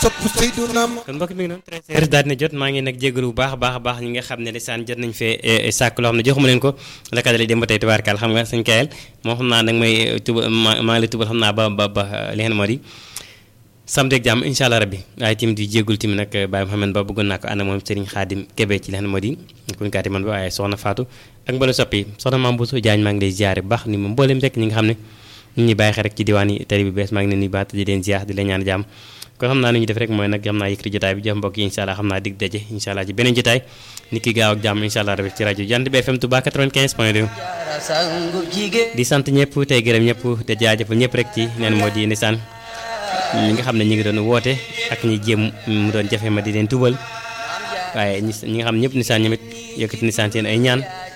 sopp Seydina kon mbokk mi ngi noonu très heures daal dina jot maa ngi nag jégalu bu baax a baax a baax ñi nga xam ne lisaan jot nañ fee sàkk loo xam ne joxuma leen ko la kadali dem ba tey tubaarkaal xam nga suñ kayal moo xam naa nag may tuba maa maa ngi lay tubal xam naa ba ba ba li ngeen moo di samedi ak jàmm incha allah rabbi waaye tamit di jégul tamit nag Baye Mouhamed Ba bëggoon naa ko ànd moom Serigne Khadim Kébé ci li ngeen moo di kuñ kaati man ba waaye soxna Fatou ak mbala soppi soxna Mame Bousso Diagne maa ngi lay ziare bu baax ni moom mboolem rek ñi nga xam ne ñu ñuy bàyyi xel rek ci diwaan yi tali bi bees maa ngi leen nuyu baat di leen ziar di leen ñaan jàmm kon xam naa nu ñu def rek mooy nag xam naa yëkkati jotaay bi jox mbokk yi incha allah xam naa dig daje incha allah ci beneen jotaay nit ki gaaw ak jàmm incha allah rabbi ci rajo Jant bi FM Touba 95 point 2 di sant ñëpp tey gërëm ñëpp te jaajëfal ñëpp rek ci neen moo di nisaan ñi nga xam ne ñi ngi doon woote ak ñi jéem mu doon jafe ma di leen tubal waaye ñi ñi nga xam ñëpp nisaan ñamit yëkkati nisaan seen ay ñaan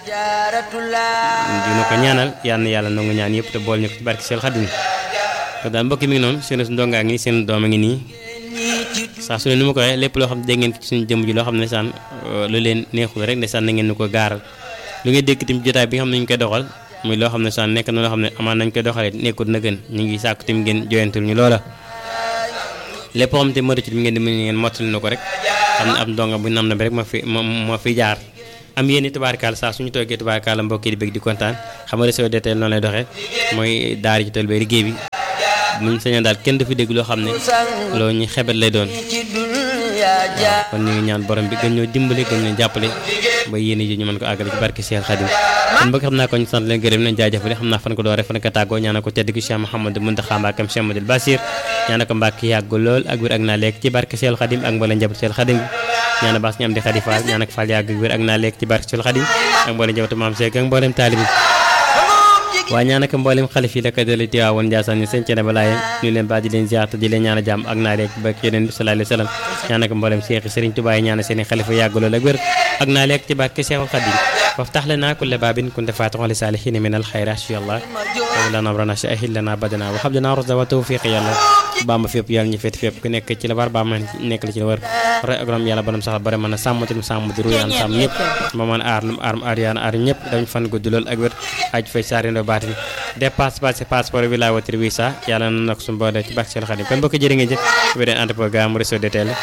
dina ko ñaanal yal na yàlla nangu ñaan yëpp te bool ñu ko ci barke Seex Xaadim kon daal mbokki mi ngi noonu seen ndongaa ngi nii seen doom a ngi nii saa su ne ni ma ko waxee lépp loo xam ne dégg ngeen ci suñu jëmm ji loo xam ne saan lu leen neexul rek ne saan na ngeen ni ko gaaral lu ngay dégg tamit jotaay bi nga xam ne ñu koy doxal muy loo xam ne saan nekk na loo xam ne amaan nañ koy doxalee nekkul na gën ñu ngi sàkku tamit ngeen joyantul ñu loola lépp loo xam te mëru ci ngeen di mën ngeen mottali na ko rek xam ne ab ndonga bu nam na bi rek moo fi moo fi jaar am yéen i tubaarkaal saa suñu toogee tubaarkaal mbokk yi di bëgg di kontaan xam nga réseau DTL noonu lay doxee mooy daara ji tool ba liggéey bi muñ sañoon daal kenn du fi dégg loo xam ne loo ñu xebet lay doon waaw kon ñu ngi ñaan borom bi gën ñoo dimbale gën ñoo jàppale ba yéen ji ñu mën ko àggale ci barke Cheikh Khadim kon mbokk xam naa ko ñu sant leen gërëm leen jaajëfale xam naa fan ko doore fan ko tàggoo ñaana ko tedd ki Cheikh Mouhamadou Mountakha Mbacké Cheikh Madil Basir ñaana ko Mbacké yàgg lool ak wér ak naa lekk ci barke Cheikh Khadim ak mbooleem njaboot Cheikh Khadim ñaana baas ñu am di Khady Fall ñaana ko Fall yàgg ak wér ak naa lekk ci barke Cheikh Khadim ak mbooleem njabootu Maam Cheikh ak mbooleem taalibi waaye ñaan ak mboolem xalif yi la ko dale Tiwaawoon Njaasaan ñu seen ba laaye ñu leen ba di leen ziar te di leen ñaan a jàmm ak naa leeg ba yeneen bi sallallahu alayhi wa sallam ñaan ak mboolem Cheikh Serigne Touba yi ñaan seen i xalifa yàgg lool ak wér ak naa leeg ci barke Cheikhul Khadim waftax lana kulla baabin kunta faatixan li saalihiina min alxayraat ya Allah wa lana amrana sahil lana badana wa hab lana rusda wa tawfiq yàlla bamba fépp yàlla ñu féet fépp ku nekk ci la war ba ma nekk la ci la war roy ak yàlla borom saxal bare mën a sàmm tim sàmm di ruyaan sàmm ñëpp ma mën aar num aar aar yaan aar ñëpp dañ fan gudd lool ak wér aj fay saarindo baatin dépasse passé passeport bi laa watir visa yàlla na nag suñu boole ci baax Seex Xaadim kon mbokk jërë ngeen jëf wédeen ànd programme réseau DTL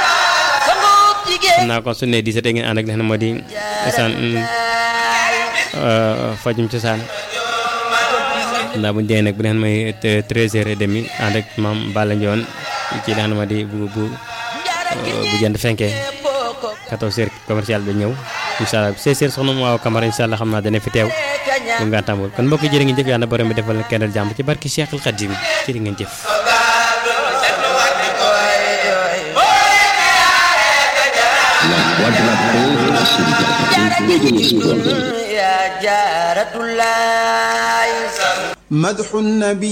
xam naa kon su ne di sa ngeen ànd ak li xam ne moo di isaan fajum cosaan ndax bu ñu dee nag bu leen may treize heures et demi ànd ak maam Balla Ndione ci li nga xam ne moo di bu bu bu jënd fenkee 14 heures commercial bi ñëw incha allah 16 heures soxna mu waaw Camara incha allah xam naa dana fi teew bu nga tàmbul kon mbokk jërë ngeen jëf yàlla borom bi defal na kenn jàmm ci barki Cheikhul Khadim jërë ngeen jëf مدح النبي